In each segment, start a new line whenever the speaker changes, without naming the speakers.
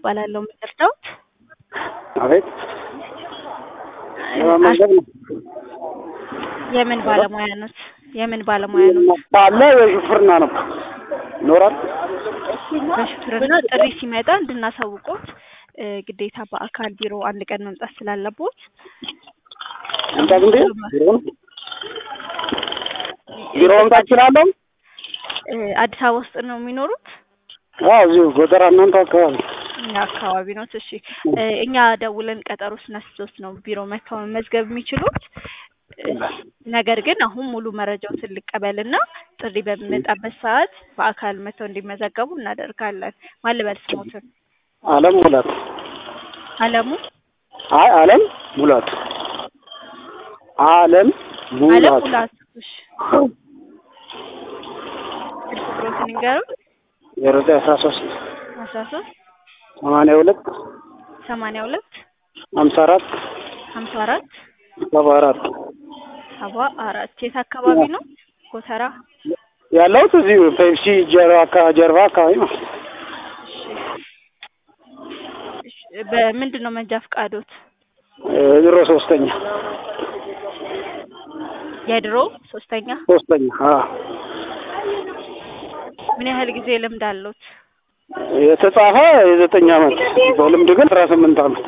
እባላለሁ። የምትረዳውት
አቤት ለመመዝገብ ነው።
የምን ባለሙያ ኖት? የምን ባለሙያ ኖት?
አለ የሹፍርና ነው ይኖራል።
በሹፍርና ጥሪ ሲመጣ እንድናሳውቆት እ ግዴታ በአካል ቢሮ አንድ ቀን መምጣት ስላለቦት
መምጣት እንዴ ቢሮ ነው ቢሮ መምጣት እችላለሁ?
እ አዲስ አበባ ውስጥ ነው የሚኖሩት?
አዎ እዚሁ ጎተራ እናንተ አካባቢ
እኛ አካባቢ ነው። እሺ እ እኛ ደውለን ቀጠሮ ስናስይዞት ነው ቢሮ መጥተው መመዝገብ የሚችሉት። እ ነገር ግን አሁን ሙሉ መረጃዎትን ልቀበልና ጥሪ በሚመጣበት ሰዓት በአካል መጥተው እንዲመዘገቡ እናደርጋለን። ማን ልበል ስሞትን?
አለም ሙላት
አለሙ
አይ አለም ሙላት አለም
አለም
ሙላት
ሙላቱ። እሺ ስልክ ቁጥሮትን ይንገሩን።
ዜሮ ዘጠኝ አስራ ሶስት
አስራ ሶስት
ሰማንያ ሁለት
ሰማንያ ሁለት
ሀምሳ አራት
ሀምሳ አራት
ሰባ አራት
ሰባ አራት የት አካባቢ ነው? ጎተራ።
ያለሁት እዚሁ ፔፕሲ ጀርባ አካ- ጀርባ አካባቢ ነው።
እሺ፣ በምንድን ነው መንጃ ፈቃዶት?
እ ዜሮ ሶስተኛ
የድሮ ሶስተኛ።
ሶስተኛ አዎ
ምን ያህል ጊዜ ልምድ አለዎት?
የተጻፈ የዘጠኝ አመት በልምድ ግን አስራ ስምንት አመት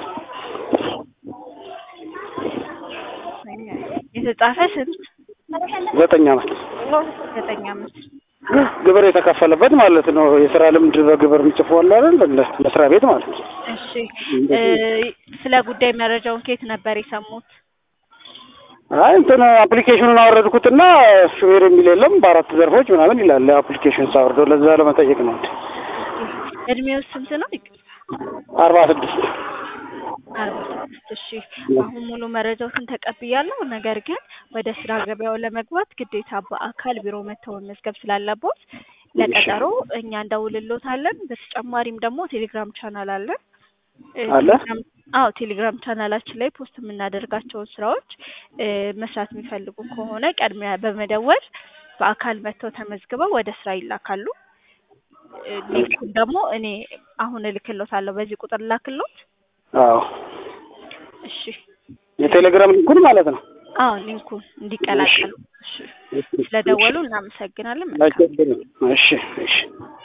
የተጻፈ ስንት?
ዘጠኝ አመት
ዘጠኝ አመት።
ግብር የተከፈለበት ማለት ነው። የስራ ልምድ በግብር እንጽፈዋል አይደል? ለ- መስሪያ ቤት ማለት ነው።
እሺ እ ስለ ጉዳይ መረጃውን ከየት ነበር የሰሙት?
አይ እንትን አፕሊኬሽኑን አወረድኩትና ሹፌር የሚል የለም በአራት ዘርፎች ምናምን ይላል። አፕሊኬሽን ሳወርደው ለዛ ለመጠየቅ ነው።
እድሜው ስንት ነው?
አርባ ስድስት
አርባ ስድስት እሺ አሁን ሙሉ መረጃዎትን ተቀብያለሁ። ነገር ግን ወደ ስራ ገበያው ለመግባት ግዴታ በአካል ቢሮ መጥተው መመዝገብ ስላለቦት ለቀጠሮ እኛ እንደውልሎታለን። በተጨማሪም ደግሞ ቴሌግራም ቻናል አለን። እ
አለ?
ቴሌግራም- አዎ ቴሌግራም ቻናላችን ላይ ፖስት የምናደርጋቸውን ስራዎች እ መስራት የሚፈልጉ ከሆነ ቀድሚያ በመደወል በአካል መጥተው ተመዝግበው ወደ ስራ ይላካሉ። እ ሊንኩን ደግሞ እኔ አሁን እልክሎታለሁ። በዚህ ቁጥር ላክሎት።
አዎ
እሺ
የቴሌግራም ሊንኩን ማለት ነው።
አዎ ሊንኩን እንዲቀላቀሉ። እሺ ስለደወሉ እናመሰግናለን። መልካም
አይቸግርም። እሺ እሺ